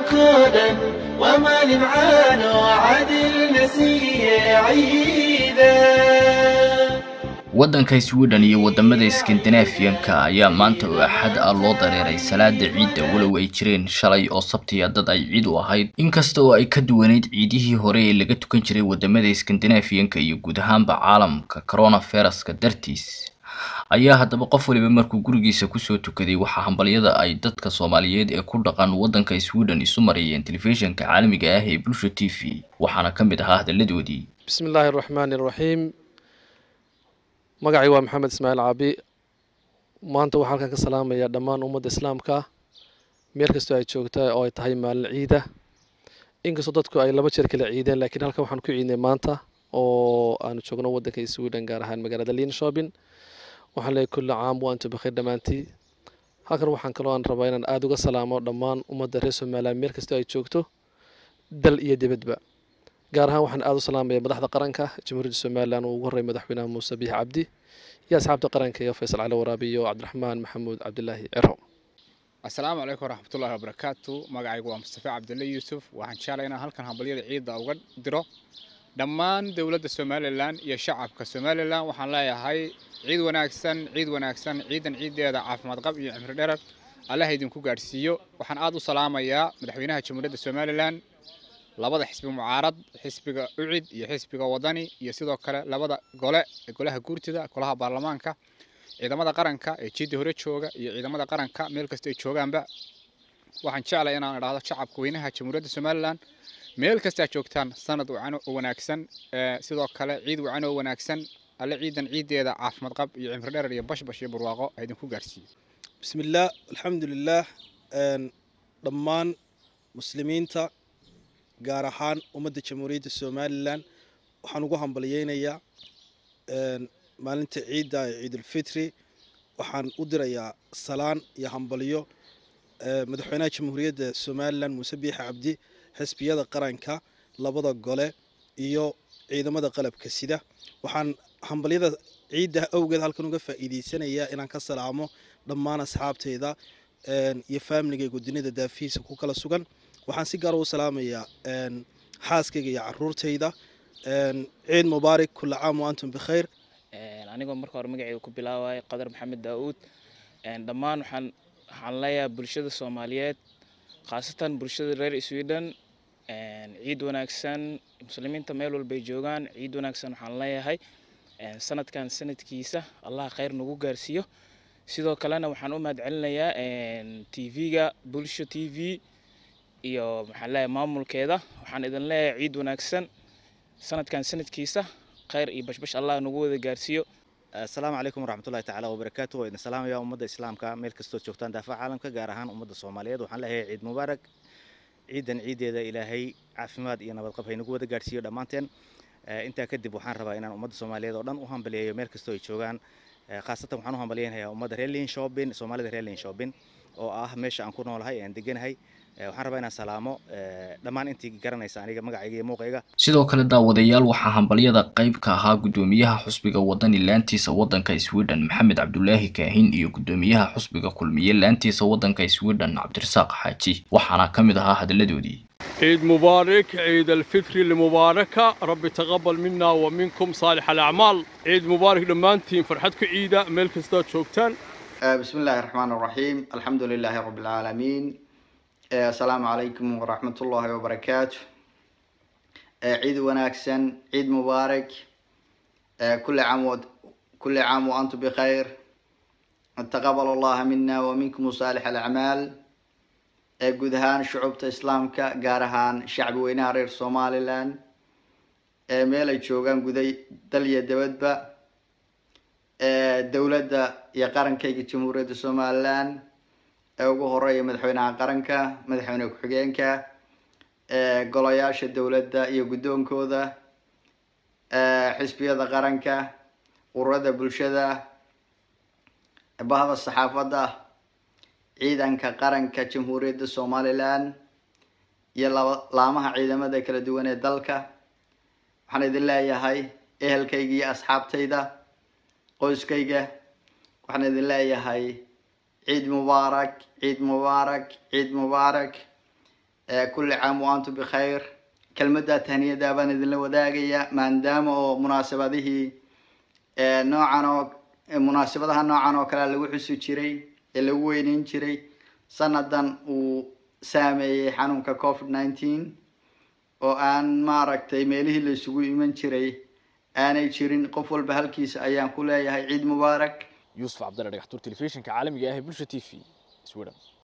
كونا وما لمعان وعدل نسيه عيدا waddanka sweden iyo wadamada skandinaafiyanka ayaa maanta oo axad ah loo dareeray salaada ciidda walow ay jireen shalay oo sabtiya dad ay ciid u ahayd inkasta oo ay ka duwaneyd ciidihii hore ee laga tukan jiray wadamada skandinaafiyanka iyo guud ahaanba caalamka coronaviruska dartiis ayaa haddaba qof waliba markuu gurigiisa kusoo tukaday waxaa hambalyada ay dadka soomaaliyeed ee ku dhaqan waddanka sweden isu marayeen telefishinka caalamiga ah ee bulsha t v waxaana ka mid ahaa hadalladoodii bismi illaahi araxmaani araxiim magacay waa maxamed ismaaciil caabi maanta waxaan halkan ka salaamayaa dhammaan ummadda islaamka meel kastoo ay joogta oo ay tahay maalin ciida inkastoo dadku ay laba jeer kala ciideen laakiin halkan waxaan ku ciidnay maanta oo aanu joogno waddanka sweden gaar ahaan magaalada linshopin waxaan leeyahay kulli caam wa antum bakhiir dhammaantii halkan waxaan kaloo aan rabaa inaan aada uga salaamo dhammaan ummadda reer somaliland meel kastoo ay joogto dal iyo dibadba gaar ahaan waxaan aada u salaamaya madaxda qaranka jamhuuriyadda somalilan uu ugu horreeyay madaxweynaha muuse biix cabdi iyo asxaabta qaranka iyo faysal cali waraabi iyo cabdiraxmaan maxamuud cabdilaahi ciro assalaamu calaykum waraxmatullahi wabarakaatu magacaygu waa mustafa cabdulle yuusuf waxaan jeclay inaan halkan hambalyada ciidda uga diro dhammaan dowladda somalilan iyo shacabka somalilan waxaan leeyahay ciid wanaagsan ciid wanaagsan ciidan ciiddeeda caafimaad qab iyo cimri dherer allaha idinku gaadhsiiyo waxaan aada u salaamayaa madaxweynaha jamhuuriyadda somalilan labada xisbi mucaarad xisbiga ucid iyo xisbiga wadani iyo sidoo kale labada gole ee golaha guurtida golaha baarlamaanka ciidamada qaranka ee jiidda hore jooga iyo ciidamada qaranka meel kasta ay joogaanba waxaan jeclay inaan idhaahdo shacabka weynaha jamhuuriyadda somalilan meel kastaa joogtaan sanad wacan oo wanaagsan sidoo kale ciid wacan oo wanaagsan alle ciidan ciiddeeda caafimaad qab iyo cimri dherer iyo bashbash iyo barwaaqo ha idinku gaarsiiyo bismillaah alxamdulilaah dhammaan muslimiinta gaar ahaan ummadda jamhuuriyadda somalilan waxaan ugu hambalyeynayaa maalinta ciidda ee ciidulfitri waxaan u dirayaa salaan iyo hambalyo madaxweynaha jamhuuriyadda somalilan muuse biixi cabdi xisbiyada qaranka labada gole iyo ciidamada qalabka sida waxaan hambalyada ciidda awgeed halkan uga faa'iideysanayaa inaan ka salaamo dhammaan asxaabteyda iyo faamiligayga dunida daafihiisa ku kala sugan waxaan si gaar u salaamayaa xaaskayga iyo caruurtayda ciid mubaarak kula caam wa antum bikhayr anigoo marka hore magacayga ku bilaabaya qadar maxamed daauud dhammaan waxaan waxaan leeyahay bulshada soomaaliyeed khaasatan bulshada reer sweden ciid wanaagsan muslimiinta meel walbay joogaan ciid wanaagsan waxaan leeyahay sanadkan sanadkiisa allah khayr nagu gaarsiiyo sidoo kalena waxaan u mahad celinayaa t v-ga bulsho t v iyo maxaan leeyahay maamulkeeda waxaan idin leeyahay ciid wanaagsan sanadkan sanadkiisa khayr iyo bashbash allah nagu wada gaarsiiyo asalaamu calaykum waraxmatullahi tacaala wabarakaatu waa idin salaamaya ummadda islaamka meel kastoo joogtaan daafaca caalamka gaar ahaan ummadda soomaaliyeed waxaan leeyahay ciid mubaarak ciidan ciiddeeda ilaahay caafimaad iyo nabadqab haynagu wada gaadhsiiyo dhammaanteen intaa kadib waxaan rabaa inaan ummadda soomaaliyeed oo dhan u hambaliyeeyo meel kastoo ay joogaan khaasatan waxaan u hambaliyeynayaa ummadda reer linshopin soomaalida reer linshopin oo ah meesha aan ku noolahay aan deganahay waxaan rabaa inaan salaamo dhammaan intii garanaysa aniga magacayga iyo muuqayga sidoo kale daawadayaal waxaa hambalyada qayb ka ahaa guddoomiyaha xusbiga wadani laantiisa waddanka sweden maxamed cabdulaahi kaahin iyo guddoomiyaha xusbiga kulmiye laantiisa waddanka sweden cabdirasaaq xaaji waxaana ka mid ahaa hadalladoodii عيد مبارك عيد الفطر المباركة ربي تقبل منا ومنكم صالح الأعمال عيد مبارك لمانتين فرحتكم عيدة ملك ستات شوكتان بسم الله الرحمن الرحيم الحمد لله رب العالمين السلام عليكم ورحمة الله وبركاته عيد وناكسن عيد مبارك كل عام و... كل عام وأنتم بخير تقبل الله منا ومنكم صالح الأعمال guud ahaan shucubta islaamka gaar ahaan shacbi weynaha reer somalilan ee meel ay joogaan guday dal iyo dabadba dowladda iyo qarankayga jamhuuriyadda somalilan ee ugu horeeya madaxweynaha qaranka madaxweyne ku-xigeenka golayaasha dowladda iyo guddoonkooda xisbiyada qaranka ururada bulshada bahda saxaafadda ciidanka qaranka jamhuuriyadda somalilan iyo laba laamaha ciidamada kala duwan ee dalka waxaan idin leeyahay ehelkayga iyo asxaabtayda qoyskayga waxaan idin leeyahay ciid mubaarak ciid mubaarak ciid mubaarak kulli caam wa antum bikhayr kelmadda tahniyada baan idinla wadaagaya maadaama oo munaasabadihii noocan oo munaasabadaha noocan oo kale lagu xusi jiray ee lagu weyneyn jiray sanadan uu saameeyey xanuunka covid nineteen oo aan maaragtay meelihii la isugu iman jiray aanay jirin qof walba halkiisa ayaan ku leeyahay ciid mubaarak yuusuf cabdalle dhagaxtuur telefishinka caalamiga ah ee bulsha t v sweden